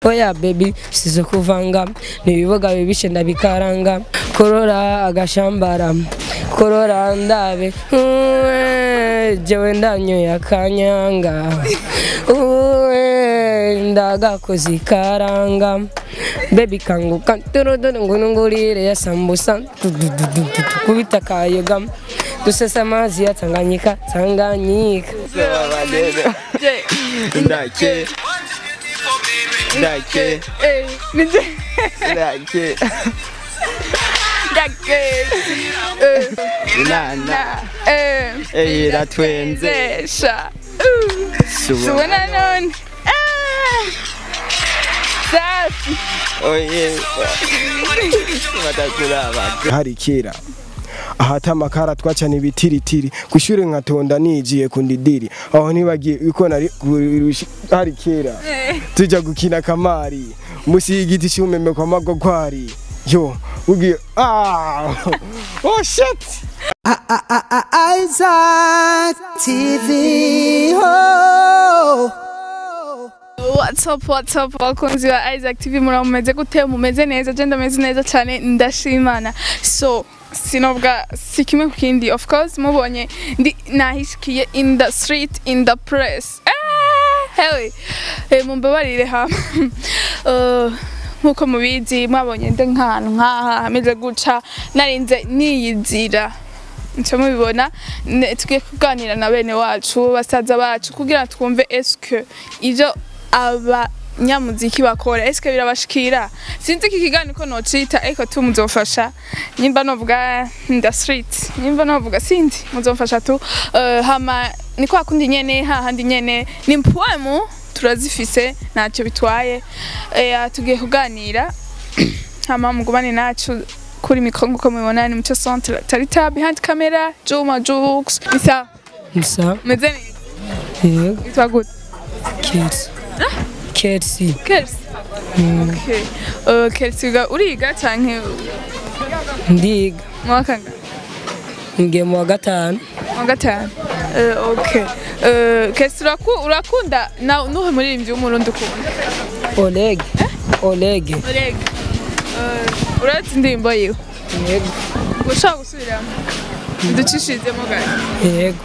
oya baby sizo kuvanga nibiboga bibishe ndabikaranga korora agashambara korora ndabe Uwe, jewe ndanyoye akanyanga Uwe, ndagakoze ikaranga bebi kanguka turuduru ngurungurire ya sambusa dududududu kubita kayoga dusesa amazi ya tanganyika tanganyika ndake ndake ndake inana eh, iratwenze sha subona subona none Ah. safi oye bataturaba hari kera ahata amakara twacana ibitiritiri kushure nkatonda nijiye kundidiri aho ntibagiye uko nari kurushi- hari kera tuja gukina kamari musi y'igiti cy'umeme kwa magogwari yo ugiye ah oh shit Isaac TV. Oh. What's up, what's up, bakunzi ba Isaac TV mura mumeze gute mumeze neza je ndameze neza cyane ndashimana so sinobwa si kimwe ku kindi of course mubonye ndi nahishikiye in the street in the press ah, hewe eh, mumbabarire hama Eh, nkuko mubizi mwabonye ndi nk'ahantu nk'aha hameze guca narinze niyizira nca mubibona ne- tugiye kuganira na bene wacu basaza bacu kugira twumve eske ivyo abanyamuziki bakora eske birabashikira sinzi iki kiganiro ko nocita ariko tu muzofasha nyimba novuga nda street nyimba novuga sinzi muzofasha tu Eh, hama ni kwa kundi nyene hahandi nyene ni mpwemu turazifise ntacyo bitwaye Eh, tugiye kuganira hama mugumane nacu kuri mikro nkuko mubibona ni muco centre tarita behind camera juma jux isa nsa meze neza yego yitwa gute kids kids kers okay uh, kers uga uriga canke ndiga mwakanga ngiye mu wa gatanu wa gatanu uh, okay uh, kers uraku, urakunda na nuhe muririmbyi w'umurundi ukunda oleg oleg urega uh, urazi indirimbo yiwe yego ushobora gusubiramo ducishizemo gato yego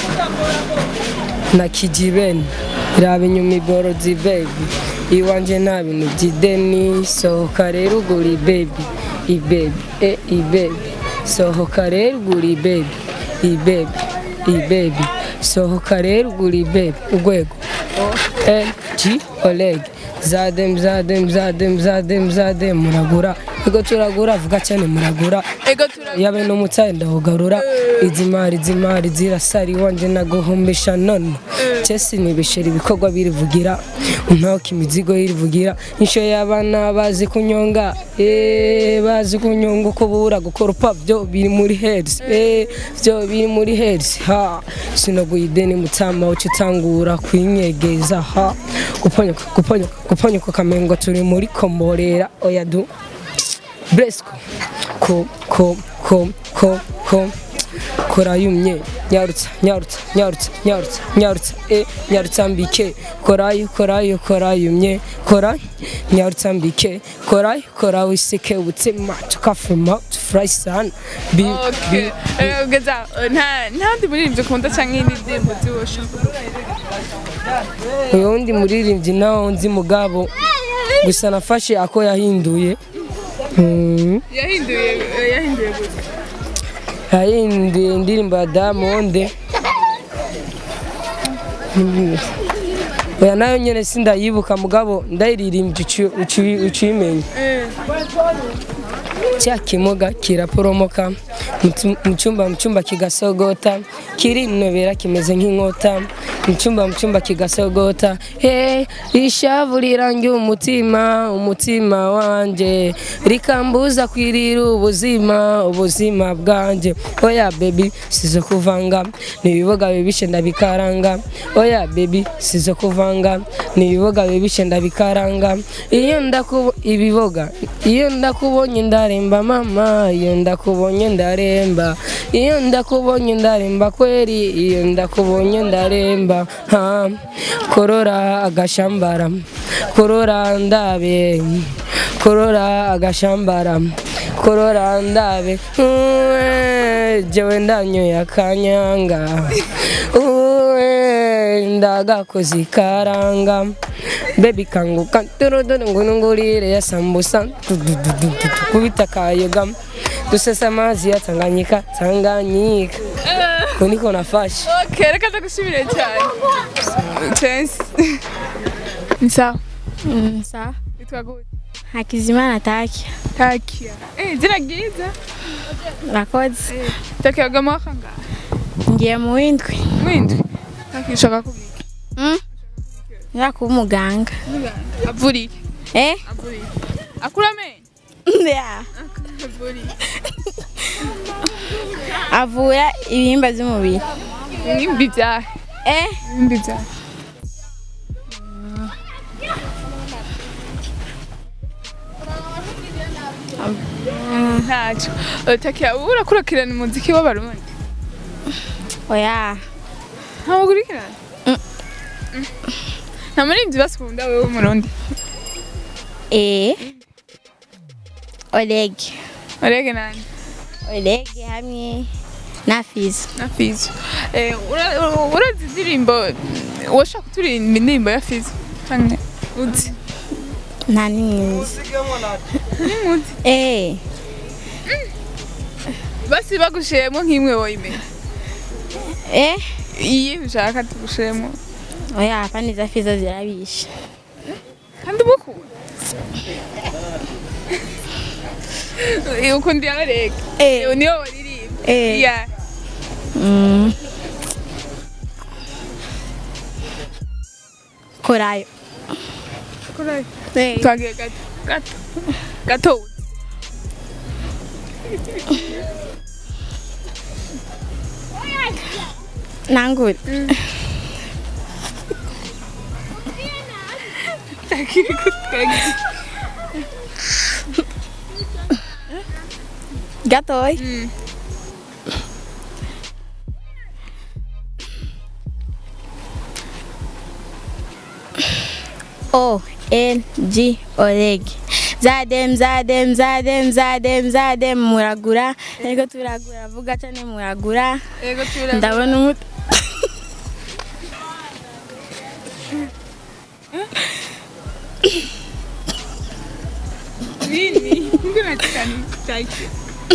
na kijibeni raba inyuma iborozi bebi iwanje nta bintu by'ideni sohoka rero ugura ibebi ibebi e ibebi sohoka rero ugura ibebi ibebi ibebi sohoka rero ugura ibebi urwego g oleg zadem zadem zadem zadem zadem muragura ego turagura vuga cyane muragura ego tura yabe n'umutsayi ndawugarura izi mari izi mari zirasara iwanje naguhumbisha none chesi nibishera ibikorwa birivugira untoka imizigo yirivugira insho y'abana bazi kunyonga eh bazi kunyonga uko bura gukora upa byo biri muri heads eh byo biri muri heads ha sinoguye ideni mutsama uca utangura kwinyegeza ha guponyoka guponyoka guponyoka kamengo turi muri komborera oya du Bresco ko ko ko ko ko korayumye nyarutsa nyarutsa nyarutsa nyarutsa nyarutsa e nyarutsa mbike korayu korayu korayumye kora nyarutsa mbike korayu kora wiseke ubutsema tukafuma tufurahi sana bi okay Eh, ugeza eh, nta ntandi muririmbyi ukunda canke indi ndirimbo ziwosha uyu wundi muririmbyi nawo nzi mugabo gusa nafashe ako yahinduye Mm. yahinduye eh, yahinduye gute yahinduye indirimbo ya Diamond Mm. oya nayo nyene sindayibuka mugabo ndayiririmbye uciyimenya Eh, cya kimuga kiraporomoka mu tu- mu cyumba mu cyumba kigasogota kirinobera kimeze nk'inkota mu cyumba mu cyumba kigasogota he ishavu rirangiye umutima umutima wanje rikambuza kwirira ubuzima ubuzima bwanjye oya baby sizo kuvanga nibiboga bibishe ndabikaranga oya baby sizo kuvanga nibiboga bibishe ndabikaranga iyo ndakubo ibiboga iyo ndakubonye nda ndaremba mama iyo ndakubonye ndaremba iyo ndakubonye ndaremba kweri iyo ndakubonye ndaremba ha korora agashambara korora ndabe korora agashambara korora ndabe uwe jewe ndanyoye akanyanga uwe ndagakoze ikaranga bebi kanguka turuduru ngurungurire ya sambusa tududududu kubita kayoga dusesa amazi ya tanganyika tanganyika ko niko nafashe Okay, reka ndagushimire cyane. Chance. Ni sawa. Mm, sawa Witwa gute? hakizimana taki Takia. Eh, jina ryiza. rakoze Takia ga mwaka ngahe? ngiye mu windwi Mwindwi. Takia ushaka kubika. Mm? nza kuba umuganga Avuriye. eh Avuriye. Akura amenyo. Yeah. Avuriye. avura ibihimba by'umubiri Nimbi byahe. eh Nimbi byahe. ntacyo Eh, takia ubu urakurikirana umuziki w'abarundi oya ntabwo ukurikirana nta muririmbyi basukunda wewe w'umurundi eh oleg urege nani oleg hamwe na fizo na fizo Eh, ura- ura- urazi indirimbo washaka kuturirimba indirimbo ya fizo canke uzi nta n'imwiza nimuzi eh basi bagushiremo nk'imwe woyimenya eh iyi ushaka tugushiremo oya pani za fizo zirabishe kandi umukunda Eh, ukunda iya rege Eh. niyo waririmba Eh. iya mm. korayo kurayo eh twagiye gato gato gato nangure gatoya Mm. O L G Oleg zadem zadem zadem zadem zadem muragura ariko turagura vuga cyane muragura Ego tura ndabona umut nini nguna cyane cyake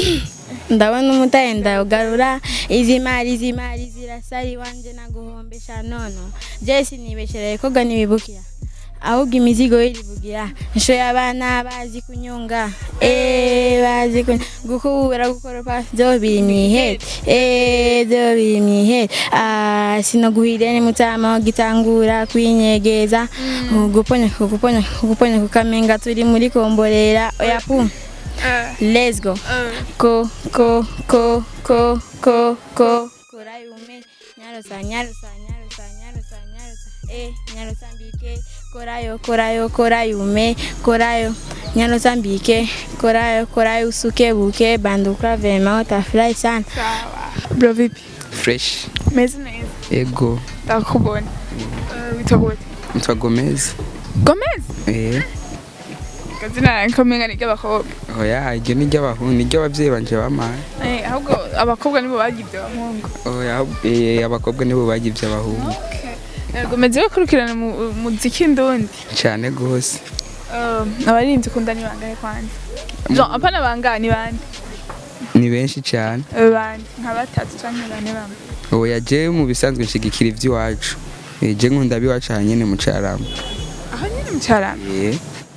ndabona umutaye ndawugarura izi mari izi mari zirasari wanje naguhombesha nono jesi nibeshereye koga nibibukira ahubwo imizigo irivugira nshoye abana bazi kunyonga eh bazi kuny- gukubura gukoropa byo biri mwihete eh byo biri mwihete ah sinoguhire ni mutama gitangura kwinyegeza guponya guponya guponya kukamenga turi muri komborera oya pum let's go ko ko ko ko ko ko korayume nyarusa nyarusa nyarusa nyarusa nyarusa eh nyarusa mbike korayo korayo korayume korayo nyarusa mbike korayo korayo usuke buke banduka vema utafurahi sana sawa bro vipi fresh meze neza ego ndakubona Eh, witwa gute nitwa gomez gomez eh kazina nkomenga ni ry'abakobwa oya iryo ni ry'abahungu ni ry'ababyeyi banje bamaye Eh, ahubwo abakobwa nibo bagibye abahungu oya eh, abakobwa nibo bagivye abahungu yego meze bakurikirana mu- muziki ndundi cyane gose Eh, abarinzi ukunda ni bangahe kwanza Jean apana bangahe ni bande ni benshi cyane Eh, bande nka batatu canke bane bamwe oya je mu bisanzwe nshigikira ivy'iwacu Eh, je nkunda abiwacu aha nyene mu carama aho nyine mu cyarama Eh,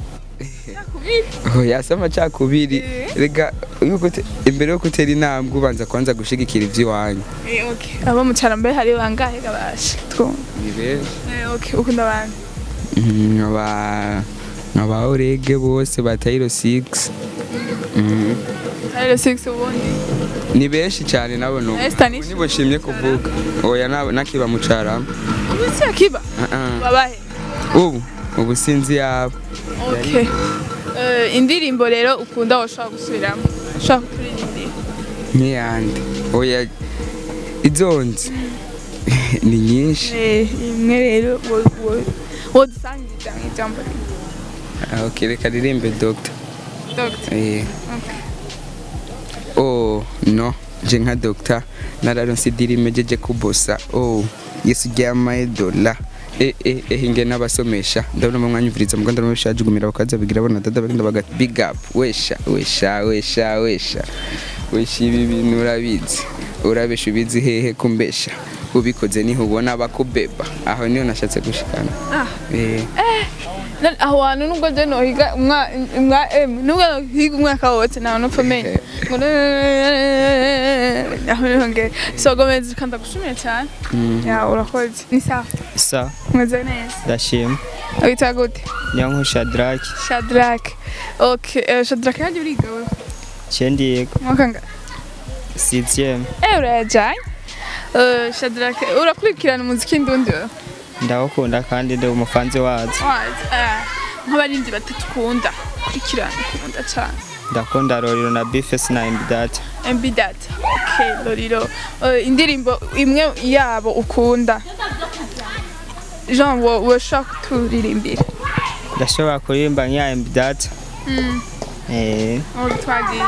nakubiri oya si amacakubiri rega yuko ute- imbere yo gutera intambwe ubanza kwanza gushigikira ivy'iwanyu Eh, okay abo mu cyarama mbere hari bangahe gabasha twumva ni benshi Eh, okay ukunda bande Mhm, nkaba nkaba orege bose ba tayiro 6 Mhm. Taylor Six ubundi ni benshi cyane nabo no Eh, Stanisha. nibo nshimye kuvuga oya na- nakiba mu carama ubu si akiba Ah, ah. babahe ubu ubu sinzi yabo okay Eh, indirimbo rero ukunda washobora gusubiramo ushobora kuturirimbira nk'iyandi oya izonze ni nyinshi Eh, imwe rero wo- wo- wodusangiza mu ijambo rimwe Ah, ok reka ririmbe dogita Dr. Eh, Okay. oh no je nka dogita nararonse idirime jeje kubosa oh yesu ryamaye dola eh eh eh inge n'abasomesha ndabona mu mwanya uvuriza mu Rwanda n'abasha jugumira bakaza bigira bona dada bagenda baga big up wesha wesha wesha wesha wesha ibi bintu urabizi urabesha ubizi hehe kumbesha ubikoze niho ubona bakubeba aho niyo nashatse gushikana Ah. eh None aho hantu nubwo je nohiga umwa umwa em nubwo nohiga umwaka wose nawe nopfa menye ngo aho nongere so gomeza kanda gushimira cyane ya urakoze ni sawa sa umeze neza ndashima wita gute niyo nkusha drake Shadrack okay eh, Shadrack yaje uriga wewe cendi yego mwaka nga sixième eh urajanye eh Shadrack urakurikirana umuziki ndundi wewe ndawukunda kandi ndi umufanzi wazo wazi eh nk'abarinzi batatu ukunda kurikirana ukunda cyane ndakunda roriro na bifes na imbidata MB Data. Okay, Loriro. Uh, indirimbo imwe yabo ukunda. Jean wo woshaka kuturirimbira. ndashobora kuririmba nk'iya imbidata eh Aho twagiye.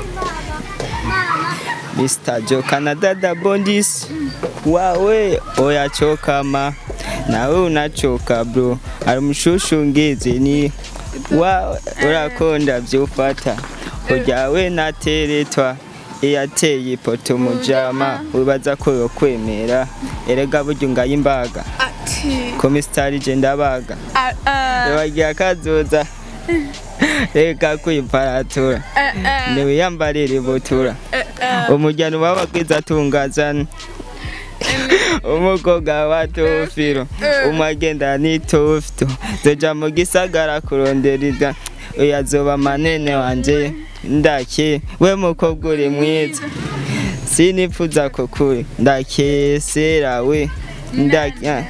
Mr. Jo Canada Bondis wawe oyachokama nawe unachoka bro ari mushushu ni wawe urakonda vyufata uryawe nateretwa iyateye ipoto mujama wibaza ko yokwemera erega burya ungaye imbaga Ati. komisitari je ndabaga Ah ah. bagira kazoza reka kwiparatura ah, ah, niwiyambarire ibutura ah, ah. umujyano w'abakwiza atungazana umukobwa wa tofiro umagenda ni tofito zoja mu gisagara kurondera uyazoba manene wanje ndake we mukobwa uri mwiza sinipfuza ko kuri ndakesera we ndake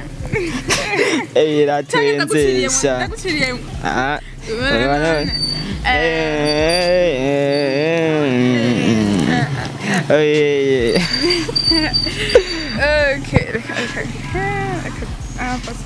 iratwenzesha Ndaguciriye. Ah, urabona? Oh, yeah, yeah. Okay, reka reka. Reka. Ah, passa.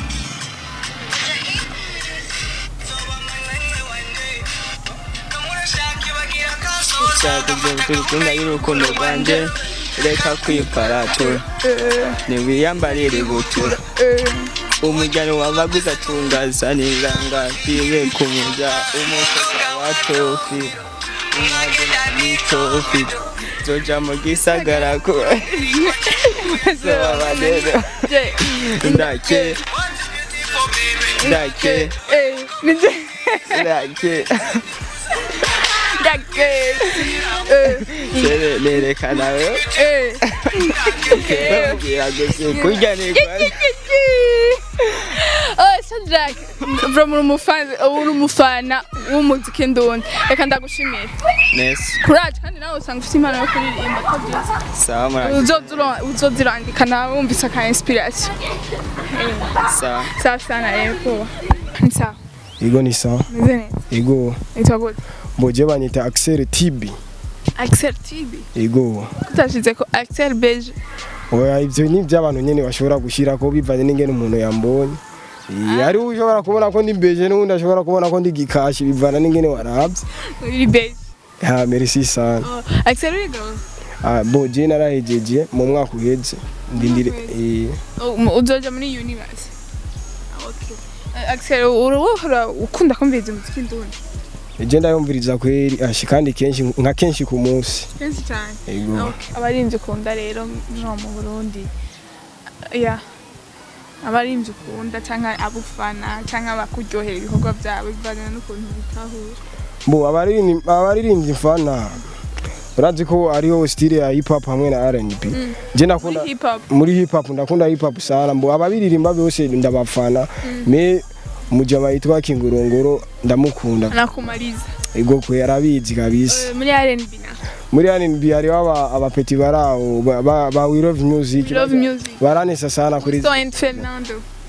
Ushaka gukunda y'urukundo rwanjye reka kwiparatura niwiyambarire ibutura umujyano w'abaguzi atungaza n'inganga bibe ku mujya umukobwa wa tofi umwagena ni tofi zoja mu gisagara ko zoba rero Je. ndake ndake Eh, nije. ndake Ndake. Eh, Sere- nerekana we eh. bamubwira gusa kurya ni Oh, Shadrack, bro muri umufana uri umufana w'umuziki ndundi. Reka ndagushimire. neza Courage kandi nawe usanga ufite impano yo kuririmba ko byiza. sawa murakoze Uzozura- uzozirandika nawe wumvise aka inspiration. sawa Sawa sana rero kuba. Ni sawa. Ego ni sawa. Meze neza. Ego Nitwa gute? mboje banyita Axel TB. Axel TV. Ego. Kutashize ko Axel Beige. Oya ivyo ni ivy'abantu nyene bashobora gushira ko bivanye n'ingene umuntu yambonye. Eh, Ari ushobora kubona ko ndi beje n'undi ashobora kubona ko ndi gikashi bivana n'ingene waravye. Uri Beige. Ha merci sana. Oh, Axel uri girl. Ah boje narahejeje mu mwaka uheze. Ndindire eh Oh, mu- uzoja muri universe. Ah, Okay. Eh, Axel uruhora ukunda kumviriza umuziki ndundi. je ndayumviriza kweri ashi kandi kenshi nka kenshi ku munsi. Kenshi cyane. Ego. Okay. Abarinzi ukunda rero no mu Burundi. Yeah. Abarinzi ukunda cyangwa abufana cyangwa abakuryohera ibikorwa byawe bivanye n'ukuntu bitahura. Bo abaririmbyi abaririmbyi mfana. Urazi ko ariho style ya hip hop hamwe na R&B. Je nakunda Muri hip hop. muri hip hop ndakunda hip hop sana mbo ababiririmba bose ndabafana me mujama yitwa Kingurongoro ndamukunda Nakumaliza. ego kwe yarabizi kabisa Eh, Muri R&B na. muri R&B hariho aba abapeti baraho ba, ba, ba We Love Music We Love Music. baranesa sana kuri So and Fernando.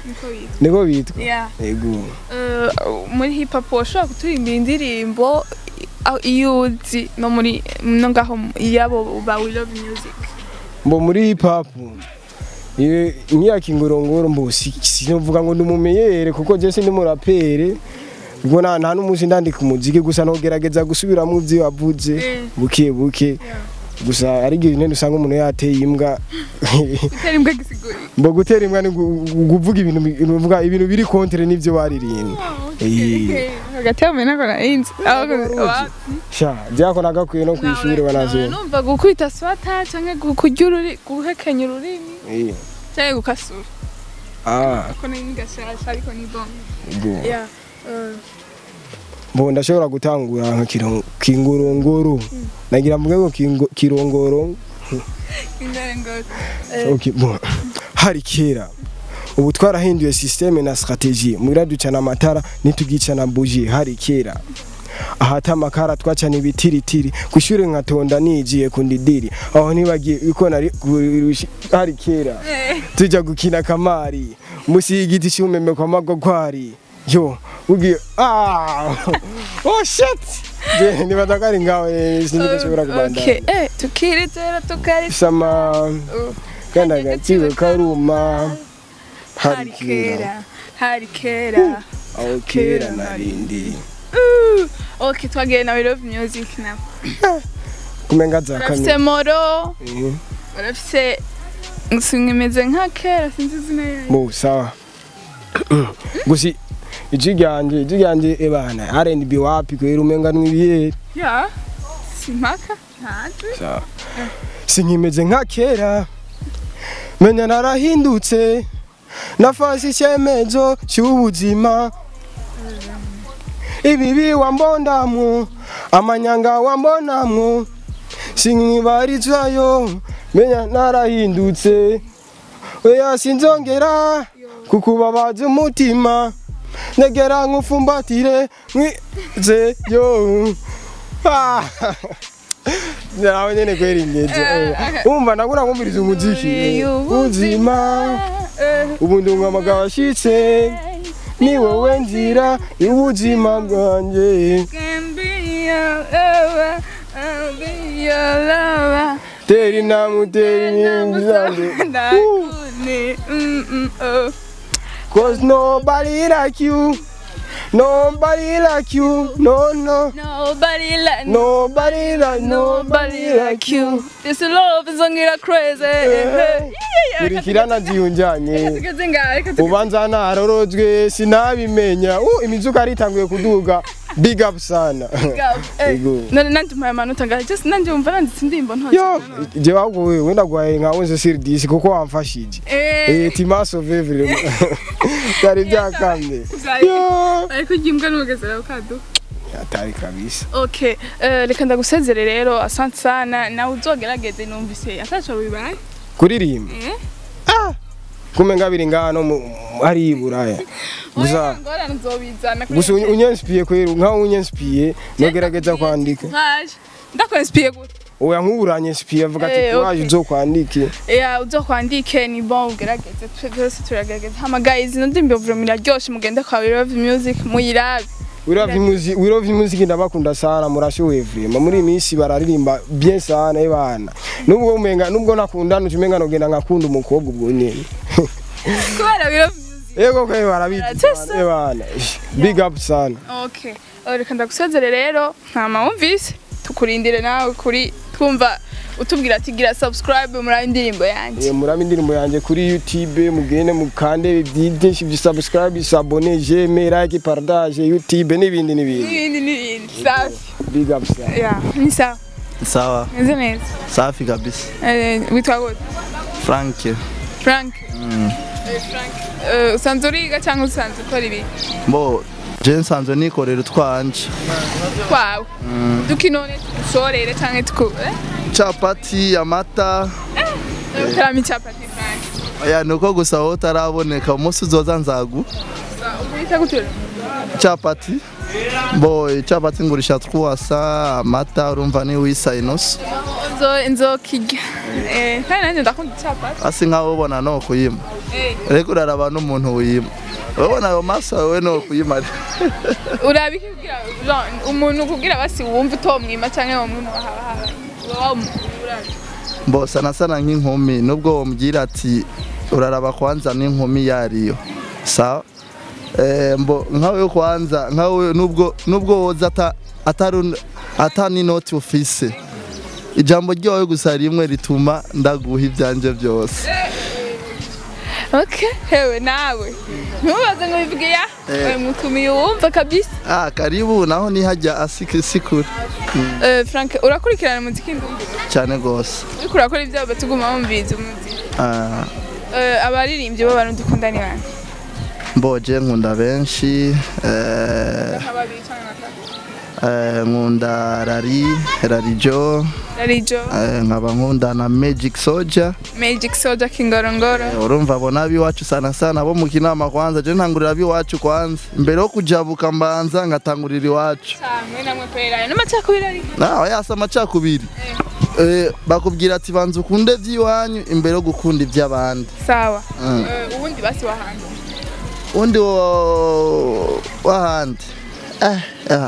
niko bitwa niko bitwa yeah yego Eh, muri hip hop washobora kuturirimba indirimbo aho- iyo uzi no muri no ngaho yabo ba we love music mbo muri hip hop iyo imyaka ingorongoro mbo si- sinovuga ngo ndumumeyere kuko je sindi murapere ubwo nta nta n'umunsi ndandika umuziki gusa nogerageza gusubiramo ivyo wavuze Eh. buke buke gusa ari igihe nyine usanga umuntu yateye imbwa gutera imbwa gisiguri mbo gutera imbwa ni gu- gu- kuvuga ibintu bi- nuvuga ibintu biri kontre n'ivyo baririmbye Eh. hagati yawe nako narinzi sha byako nagakwiye no kwishuri banazuye numva gukubita swata canke kurya ururi guhekenya ururimi Eh. canke gukasura ah ko ni gashasha ariko ni bon go yeah eh, mbo ndashobora gutangura nka kiro- kingorongoro nagira mvuge ngo kingo- kirongoro imbere ngo eh, okay bon hari kera ubu twarahinduye systeme na strategie mugira ducana amatara nitugicana buji hari kera ahata amakara twacana ibitiritiri kushure nkatonda nijiye kundidiri aho ntibagiye uko nari kurushi- hari kera tuja gukina kamari musi y'igiti cy'umeme kwa magogwari yo ugiye ah oh shit je nibaza ko ari ngawe sindikashobora okay kubandanya eh tukiritera tukari sama uh, kandi agaciro karuma hari kera hari kera aho kera narindi Uh, okay twagiye na we love music now kumenga za urafise kamera moro Eh, urafise simeze nka kera sinzi izina yayo mu sawa gusa ijwi ryanje ijwi ryanje ebana R&B wapi kwera umenga n'ibihe ya simpaka ntajwi sawa sinkimeze nka kera menya narahindutse nafashe icyemezo cy'ubuzima ibibi wambonamwo amanyanga wambonamwo sinkibarizayo menya narahindutse oya sinzongera kukubabaza umutima negera nkufumbatire nkwizeyo Ah. nawe nyene kwera ingezi umva nagura nkumviriza umuziki ubuzima ubu ndi umwamaga washitse ni wowe nzira y'ubuzima bwanjye Can be your lover, I'll be your lover. tera intambwe utera inkingi zanjye Ndakune, mm, mm, oh. cause nobody like you nobody like you no no Nobody like nobody like nobody like you. This love is ongira crazy. kurikirana ziyunjanye Tugeze ngaho, reka tugeze- ubanza narorojwe sinabimenya uh, imizuka aritanguye kuduga big up sana Eh, Ego. none nanjye mpaye amanota ngaho just nanjye wumva nanditse indirimbo ntoki yo je waguwe wenda gwaye nka wenze sirdisi kuko wamfashije Eh, eh timaso vevre byari byakamye Byari- yo ariko ujya imbwa n'ubugesera bukaduka atari kabisa okay eh, reka ndagusezere rero asante sana nawe uzogerageze numvise ataco bibaye kuririmba Eh? kumenga biri ngano mu- hari iburaya gusa ngorane nzobizana kuri gusa unye- unyensipiye kwera nkaho unyensipiye nogerageza kwandika nkaje ndakonsipiye gute oya nk'uburanyensipiye avuga ati Eh, kuraje okay. uzokwandike ya uzokwandike ni bon ugerageze twe twese turagerageza hamagaye zino ndirimbo vraiment iraryoshe mugende kwa We Love Music muyirabe wirovye imuziki ndabakunda sana murashoboye vrema muri iyi minsi bararirimba bien sana ebana nubwo umenga nubwo nakunda nucumenga nogenda nkakunda umukobwa ubwo nyene kubera We Love Music yego kwe barabizi Baratesa. sana, ebana big up sana okay Eh, reka ndagusezere rero ntama wumvise tukurindire nawe kuri twumva utubwira ati gira subscribe muri ayo indirimbo yanjye Eh, muraba indirimbo yanjye kuri youtube mugende mukande byinshi byi subscribe sabone jeme like partage youtube n'ibindi n'ibindi n'ibindi n'ibindi safi big up sana ya ni sawa Sawa, meze neza safi kabisa. Eh, witwa gute Frank, frank Eh, frank Eh, usanzwe uriga cyangwa usanzwe ukora ibi mbo je nsanzwe nikorera utwanje. kwawe dukinone tugushorere cyangwa tuku eh? Capati, amata, utarama icyapati frank oya nuko gusa wowe utaraboneka umunsi uzoza nzagu. uhita gutura Capati, mbo capati ngurisha twasa, amata urumva ni wisa inusu. nzo nzokirya eh kandi nanjye ndakunda icapati asi nkaho ubona no kuyima eh reka uraraba n'umuntu wiyima urabona ayo maso yawe no kuyima urabi kugira genre, umuntu kugira basi wumva utomwima canke wamwima haba haba urabi mbo sana sana nk'inkumi nubwo wambwira ati uraraba kwanza n'inkumi yariyo sawa eh, mbo nkawe kwanza nkawe nubwo nubwo woza ata atari ata n'inoti ufise ijambo ryawe gusa rimwe rituma ndaguha ibyanje byose okay hewe nawe ntubaze ngo bivuge ya Eh. we mutumiye wumva kabisa ah karibu naho nihajya asiki sikuri Eh, Frank urakurikirana muziki ndumva cyane gose uriko urakora ibyawe batuguma bumviriza umuziki ah Eh, abaririmbyi b'abantu dukunda ni bande mboje nkunda benshi eh, nk'ababiri canke batatu eh, nkunda rari rarijo Rarijo eh, nkaba nkunda na magic soldier Magic Soldier Kingorongoro urumva abo nabiwacu sana sana bo mu kinama kwanza je ntangurira abiwacu kwanza imbere yo kujabuka mbanza ngatangurira iwacu cyane namwe kwera n'amacakubiri ari nawe yasa amacakubiri eh, bakubwira ati banza ukunde iby'iwanyu imbere yo gukunda iby'abandi sawa Mm. Eh, ubundi basi wahandi undi wo- wahandi eh, ah.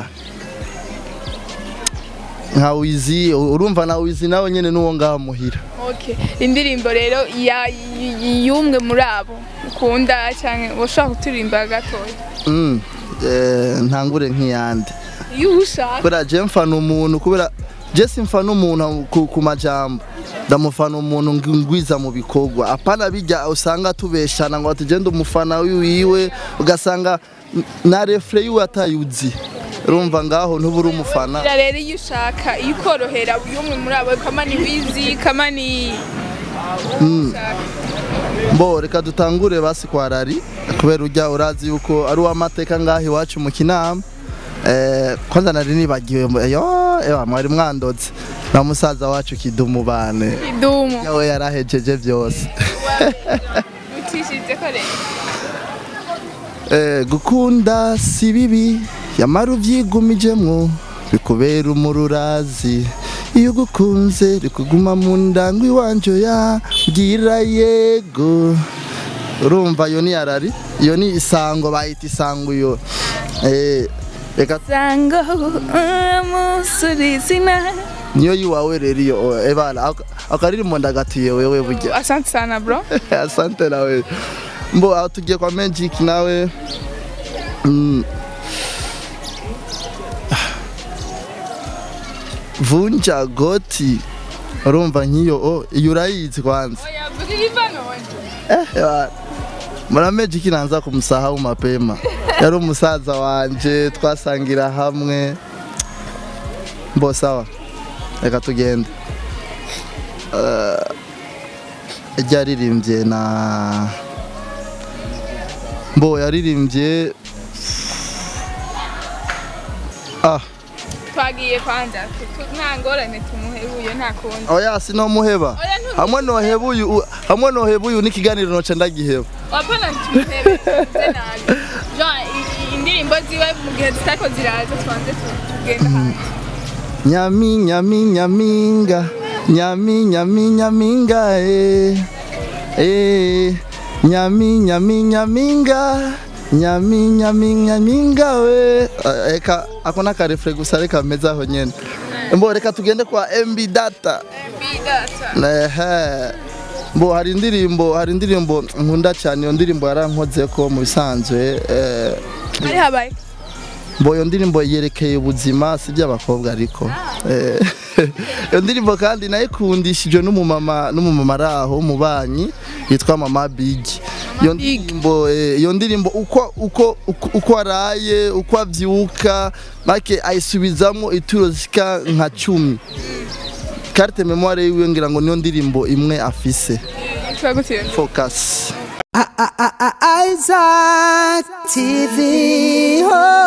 nka wizi urumva na wizi nawe nyene n'uwo ngaha muhira okay indirimbo rero ya y- y'umwe muri abo ukunda cyangwa ushaka kuturirimba gatoya mm. eh, ntangure nk'iyandi iyo ushaka kubera je mfana umuntu kubera je simfana umuntu ku, ku majambo ndamufana umuntu ngi- ngwiza mu bikorwa apana bijya usanga tubeshana ngo tugende umufana wiwe ugasanga n- na refre yiwe atayuzi urumva ngaho ntubura umufana Ira rero iyo ushaka iyo ukorohera y'umwe muri abo kama ni wizi kama ni ushaka. mbo reka dutangure basi kwa rari kubera ujya urazi yuko ari uw'amateka ngaho iwacu mu kinama eh, kwanza nari nibagiwe mbo- yo ewa mwari mwandoze na musaza wacu kidumu bane idumu yawe yarahejeje byose utishije ko rero Eh, gukunda si bibi yamara ubyigumijemwo bikubera umururazi iyo ugukunze rikuguma mu ndango iwanje ya bwira yego urumva iyo ni yarari iyo ni isango bayita isango iyo Eh, reka sango umusurizina niyo yiwawe rero iyo oh, ebana aka- akaririmbo ndagatuye wewe burya asante sana bro asante nawe mbo aho tugiye kwa magic nawe mm. vunja goti urumva nk'iyo oh, iyo urayizi kwanza yavuga ivano eh, ewa, mura magic nanza kumusahau mapema yari umusaza wanje twasangira hamwe mbo sawa reka tugende Eh, ryaririmbye na mbo yaririmbye ah twagiye kwanza tu- tu- nta ngorane tumuhebuye nta kundi oya sinomuheba Oya, ntuzi- hamwe nohebuye u- hamwe nohebuye n'ikiganiro noce ndagiheba wapana tumuhebe tuze nabi Jean, i- i- indirimbo ziwe mu gihe zitariko ziraza twanze tu- tugenda hanze nyami nyami nyaminga nyami nyami nyaminga eh eh nyami nyami nyaminga nyami nyami nyaminga we Eh, eka ako nakarefure gusa reka meze aho nyene mbo reka tugende kwa mb data bidata ehe mbo hari indirimbo hari indirimbo nkunda cyane iyo ndirimbo yarankoze ko mu bisanzwe eh, ari habaye mbo iyo ndirimbo yerekeye ubuzima si iby'abakobwa ariko Eh, iyo ndirimbo kandi nayikundishijwe n'umumama n'umumama ari aho w'umubanyi yitwa mama big iyo ndirimbo eh, iyo ndirimbo uko uko uko- uko araye uko abyuka make ayisubizamo ituro zishika nka cumi carte memoire yiwe ngira ngo niyo ndirimbo imwe afise yitwa gute iyo ndirimbo? focus Isaac TV. Oh.